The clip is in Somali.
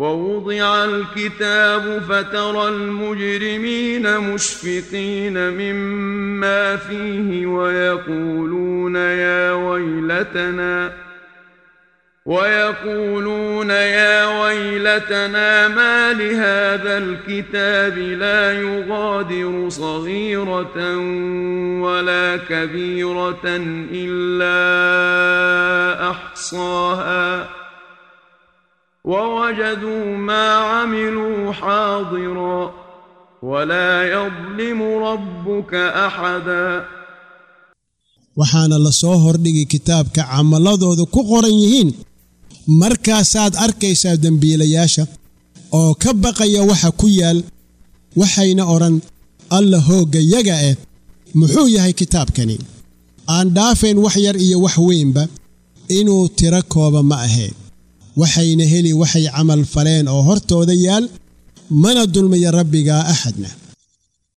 ووضع الكتاب فترى المجرمين مشفقين مما فيه ويقولون يا ويلتنا ويقولون يا ويلتنا ما لهذا الكتاب لا يغادر صغيرة ولا كبيرة إلا أحصاها ووجدوا ما عملوا حاضرا ولا يظلم ربك أحدا waxaana la soo hordhigi kitaabka camaladooda ku qoran yihiin markaasaad arkaysaa dembiilayaasha oo ka baqaya waxa ku yaal waxayna odhan alla hooggayaga eh muxuu yahay kitaabkani aan dhaafayn wax yar iyo wax weynba inuu tiro kooba ma aheen waxayna heli waxay camal faleen oo hortooda yaal mana dulmiya rabbigaa axadna